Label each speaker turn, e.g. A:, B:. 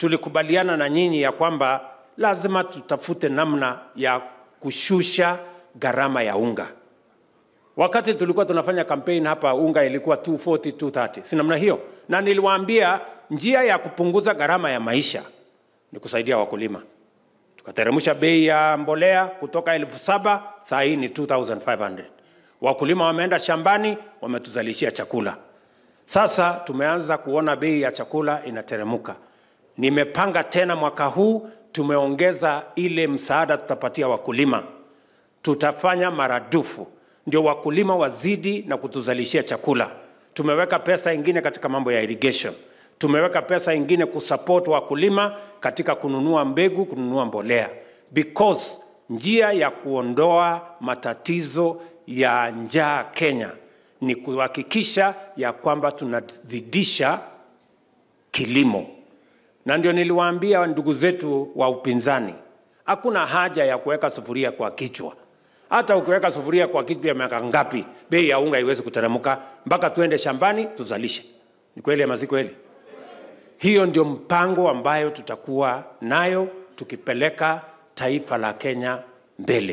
A: tulikubaliana na nyinyi ya kwamba lazima tutafute namna ya kushusha gharama ya unga. Wakati tulikuwa tunafanya kampeni hapa, unga ilikuwa 240 230, si namna hiyo? Na niliwaambia njia ya kupunguza gharama ya maisha ni kusaidia wakulima. Tukateremsha bei ya mbolea kutoka elfu saba saa hii ni 2500. Wakulima wameenda shambani, wametuzalishia chakula. Sasa tumeanza kuona bei ya chakula inateremuka. Nimepanga tena mwaka huu, tumeongeza ile msaada tutapatia wakulima, tutafanya maradufu ndio wakulima wazidi na kutuzalishia chakula. Tumeweka pesa ingine katika mambo ya irrigation, tumeweka pesa ingine kusupport wakulima katika kununua mbegu, kununua mbolea, because njia ya kuondoa matatizo ya njaa Kenya ni kuhakikisha ya kwamba tunazidisha kilimo, na ndio niliwaambia ndugu zetu wa upinzani, hakuna haja ya kuweka sufuria kwa kichwa. Hata ukiweka sufuria kwa kichwa ya miaka ngapi, bei ya unga haiwezi kuteremka mpaka tuende shambani tuzalishe. Ni kweli ama si kweli? Hiyo ndio mpango ambayo tutakuwa nayo tukipeleka taifa la Kenya mbele.